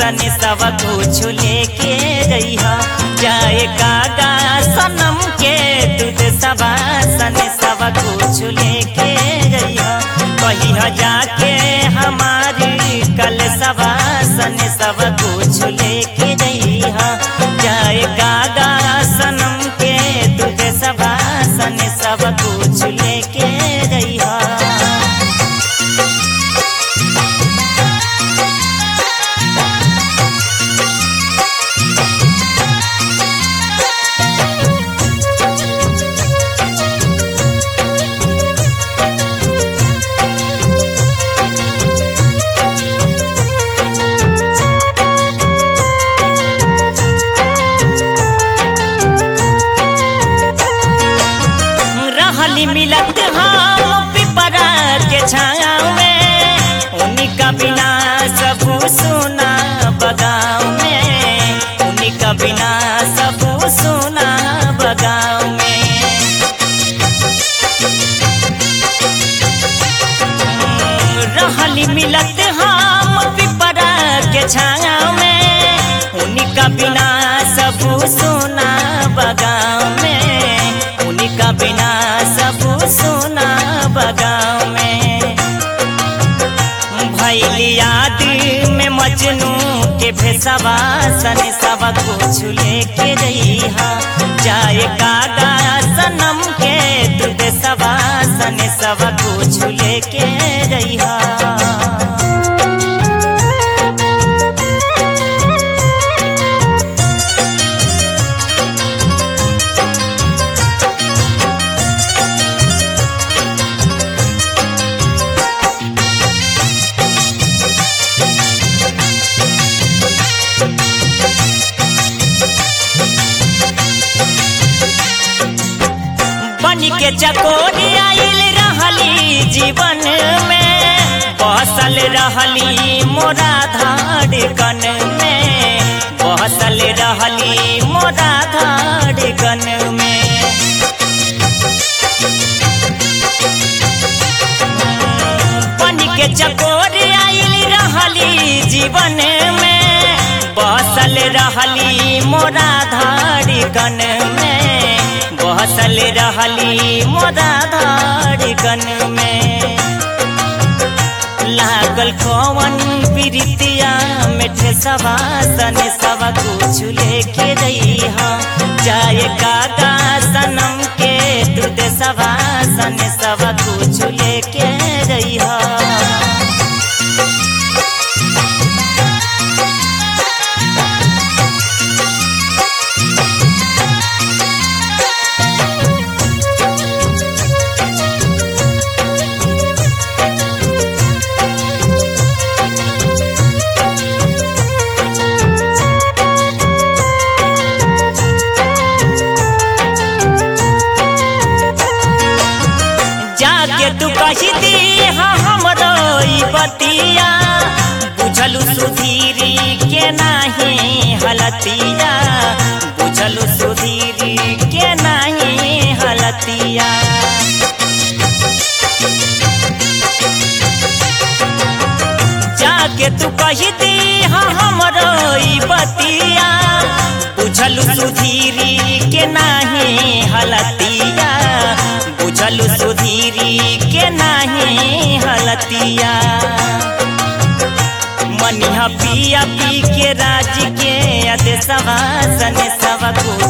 सन सब कुछ लेके रहिया जाए कागा सनम के दूध सबा सन सब कुछ लेके रहिया कहिया जाके हमारी कल सबा सन सब कुछ लेके रहिया जाए कागा सनम के दूध सबा सन सब कुछ लेके रहिया रहली मिलत हम पिपरा के छाँव में उनका बिना सब सुना बगाव में उनका बिना सब सुना बगाव में रहली मिलत हम पिपरा के छाँव में उनका बिना सब सुना बगाव में उनका बिना सब सुना बगाव में भैली याद में मजनू के भेसवा सन सब कुछ लेके रहिहा जाए कागा सनम के दूध सवा सन सब कुछ लेके रहिहा बन के चकोरी आइल रहली जीवन में बसल रहली मोरा धाड़कन में बसल रहली मोरा धाड़कन में बन के चकोरी आइल रहली जीवन में बसल रहली मोरा धाड़कन में बसल रहली मोरा धाड़कन में लागल कौन प्रीतिया मिठे सवासन सब कुछ लेके रहिहा जाए कागा सनम के दूध सवासन सब कुछ लेके रहिहा जाके तू कही दी हमरो ई बतिया बुझलू सुधीरी के नाही हलतिया बुझलू सुधीरी के नाही हलतिया जाके तू कही दी हमरो ई बतिया बुझलू सुधीरी के नाही हलतिया बुझलू सुधीरी के नाही हलतिया मनिहा पिया पी के राज के अदे सवा सने सब कुछ